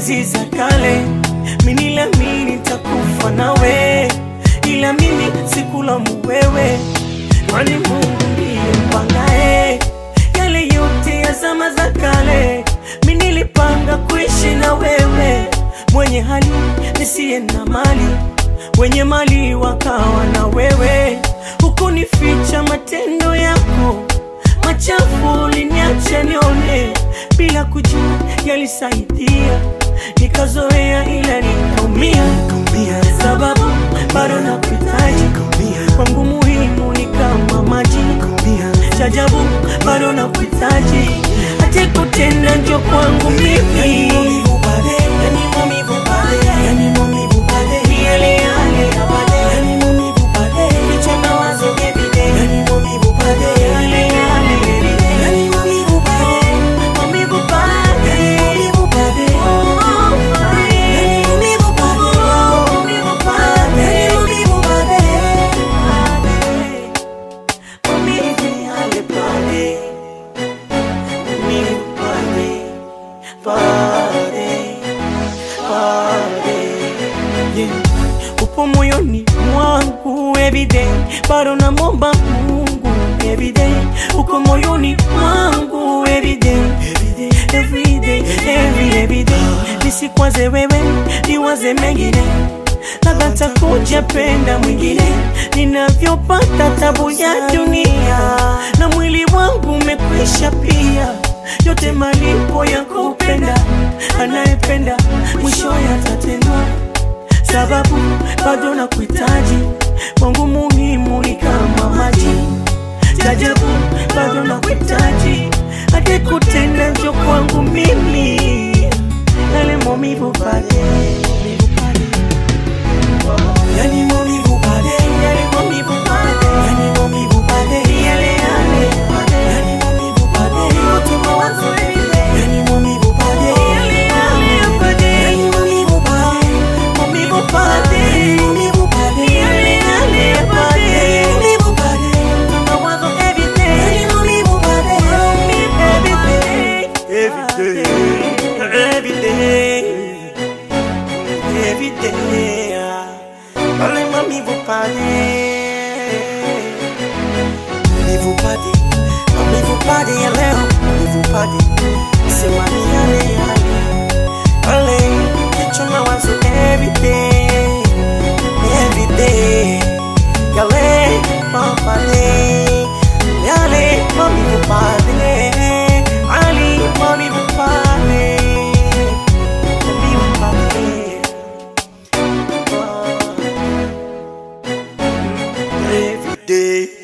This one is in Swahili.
enzi za kale, mimi niliamini nitakufa nawe, ila mimi sikulaumu wewe, kwani Mungu ndiye mpangae yale yote ya zama za kale. Mimi nilipanga kuishi na wewe, mwenye hali nisiye na mali, wenye mali wakawa na wewe, hukunificha matendo yako machafu uliniacha nione bila kujua yalisaidia, nikazoea ila nikaumia, sababu bado nakuhitaji kwangu, muhimu ni kama maji chajabu, bado nakuhitaji hata kutenda njo kwangu mimi Ni yale yale ya baadaye. Kichwa mawazo everyday. Yale yale everyday. Maumivu pale. Oh, pale. Maumivu pale. Maumivu yale pale. Maumivu pale. Pale. Pale. Yeah. Upo moyoni mwangu everyday, bado namwomba Mungu everyday. Uko moyoni mwangu everyday, everyday, every everyday. Nisikwaze wewe, niwaze mengine, labda takuja penda mwingine. Ninavyopata tabu ya dunia, na mwili wangu umekwisha pia, yote malipo ya kupenda. Anayependa mwisho yatatendwa sababu bado nakuhitaji, kwangu muhimu ni kama maji. Jajabu bado nakuhitaji, hadi kutenda njo kwangu mimi, yale maumivu pale, Yani maumivu pale, yale maumivu pale, yale yale pale, yani maumivu pale, yote mawazo everyday, yani maumivu pale, yale yale pale, yani maumivu pale, maumivu pale, maumivu pale, yale yale pale, maumivu pale, mawazo everyday. yani maumivu pale, Every day, every day, every day. Pale maumivu pale, maumivu pale, maumivu pale ya leo, maumivu pale, sema ni yale yale. Pale kichwa mawazo every day, every day. Yale pale, yale maumivu pale, ali maumivu pale, maumivu pale. Every day.